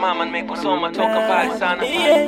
mama nimekusoma toka mbali sana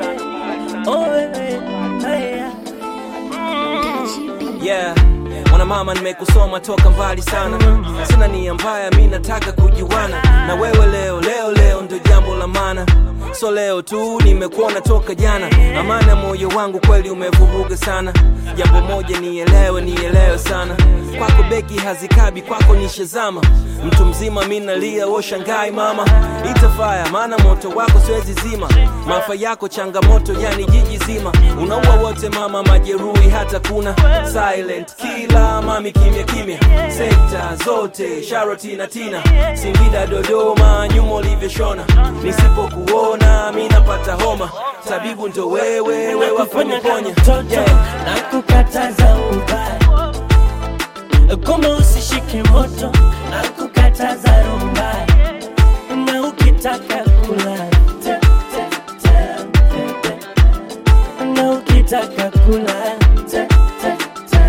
yeah mwana mama nimekusoma toka mbali sana sina nia mbaya mi nataka kujuana na wewe leo leo leo ndo jambo la maana so leo tu nimekuona toka jana amana moyo wangu kweli umevuruga sana jambo moja nielewe nielewe sana kwako beki hazikabi kwako nishazama mtu mzima mi nalia woshangai mama itafaya maana moto wako siwezi zima maafa yako changamoto yani jiji zima unaua wote mama majeruhi hata kuna silent kila mami kimya kimya sekta zote sharoti na tina singida dodoma nyuma ulivyoshona nisipokuona mi napata homa tabibu ndo wewe wewe wafanya ponya mtoto na kukataza ubaya kama usishike moto na kukataza rumba na ukitaka kula te, te, te, te, na ukitaka kula te, te,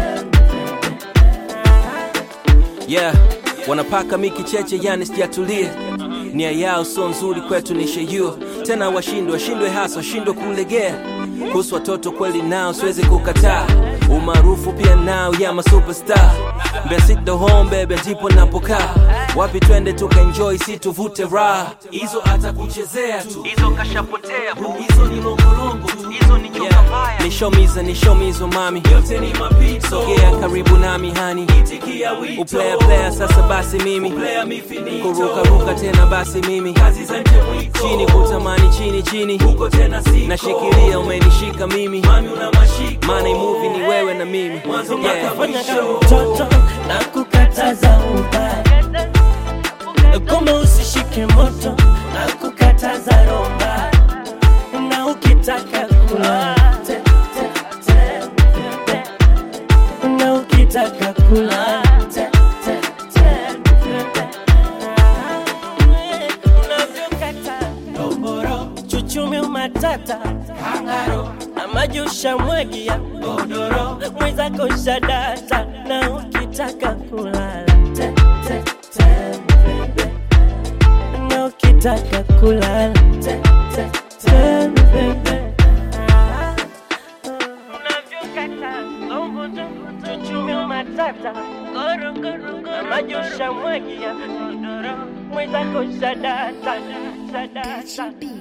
te, yeah wanapaka miki cheche yani sijatulie nia yao sio nzuri kwetu ni sheyuo tena washindwe washindwe hasa washindwe kulegea kuhusu watoto kweli nao siwezi kukataa umaarufu pia nao ya masuperstar mbesito home bebe ndipo napokaa wapi twende tukaenjoy si tuvute raha hizo hata kuchezea tu hizo kashapotea bu hizo ni longolongo tu hizo ni nyoka mbaya nishomiza nishomizo mami yote ni mapito sogea karibu nami hani itikia wito uplaya playa sasa basi mimi kuruka ruka tena basi mimi kazi za nje mwiko chini kutamani chini chini huko tena siko nashikilia umenishika mimi mami una mashiko maana movie ni wewe na mimi yeah. fanya kama mtoto na kukataza ubaya kama usishike moto na kukataza romba na ukitaka kula te, te, te, te, na ukitaka kula te, te, te, te, unavyokata doboro chuchumi umatata kangaro na maji ushamwagia godoro mwenzako shadata na ukitaka kulala te, te, te, bebe. na ukitaka kulala te, te, te, bebe. Unavyokata, gombudu, chuchumi umatata goro, goro, goro, na maji ushamwagia godoro mwenzako shadata shadata